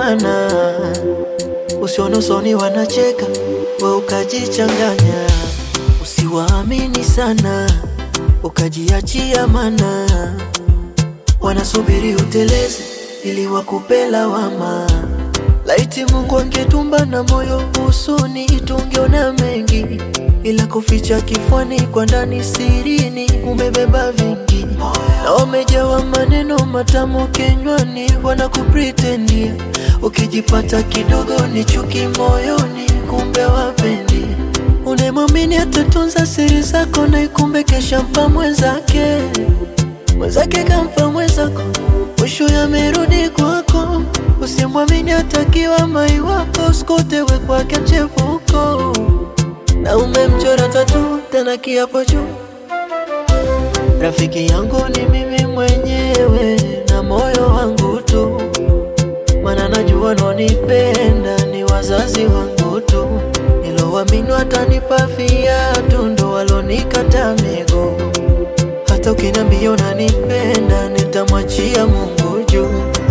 maana usione usoni wanacheka, we ukajichanganya. Usiwaamini sana, ukajiachia, mana wanasubiri uteleze ili wakupe lawama. Laiti Mungu angetumba na moyo usuni, tungeona mengi, ila kuficha kifwani, kwa ndani sirini umebeba vingi, na wamejawa maneno matamu kinywani, wanakupretendia. Ukijipata kidogo ni chuki moyoni, kumbe wapendi. Unemwamini atatunza siri zako, na ikumbe kesha mpa mwenzake, mwenzake kampa mwenzako, mwisho yamerudi kwako. Usimwamini atakiwa mai wako, sikutewe kwake mchepuko, na umemchora tatu tena kiapo juu. Rafiki yangu ni mimi mwenyewe na moyo wangu tu, mana najua nonipenda ni wazazi wangu tu, nilowaamini watanipa viatu ndo walonikata miguu. Hata ukiniambia unanipenda nitamwachia Mungu juu.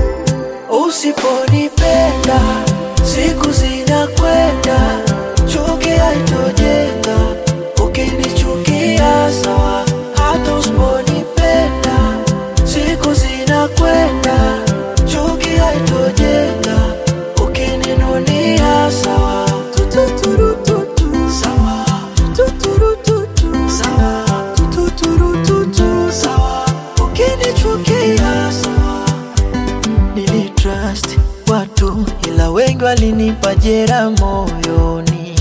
Usiponipenda siku zinakwenda, chuki haitojenga. Ukinichukia sawa, hata usiponipenda siku zinakwenda, chuki haitojenga. Ukininunia sawa, tututurututu sawa, tututurututu sawa, tututurututu sawa, ukinichukia sawa Nilitrust watu ila wengi walinipa jera moyoni,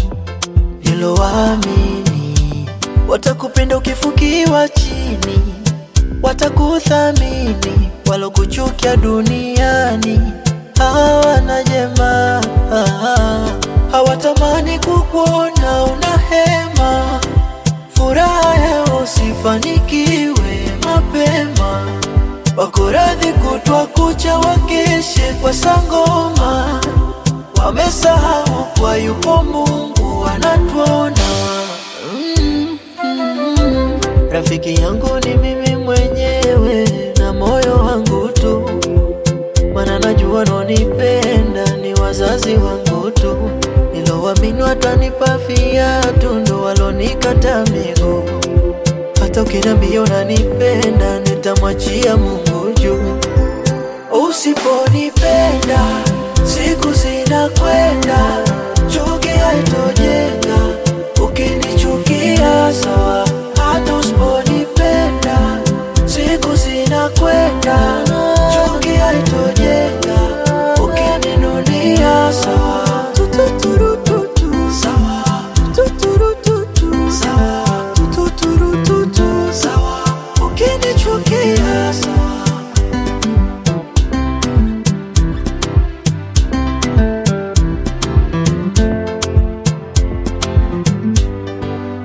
nilowaamini watakupenda ukifukiwa chini, watakuthamini walokuchukia duniani hawana jema, hawatamani kukuona una hema, furaha yao usifanikiwe mapema wako radhi kutwa kucha wakeshe kwa sangoma, wamesahau kwa yupo Mungu anatuona. Mm, mm, rafiki yangu ni mimi mwenyewe na moyo wangu tu, mana najua nonipenda ni wazazi wangu tu, nilowaamini watanipa viatu ndo walonikata miguu. Hata ukiniambia unanipenda nitamwachia Mungu juu. Usiponipenda siku zinakwenda,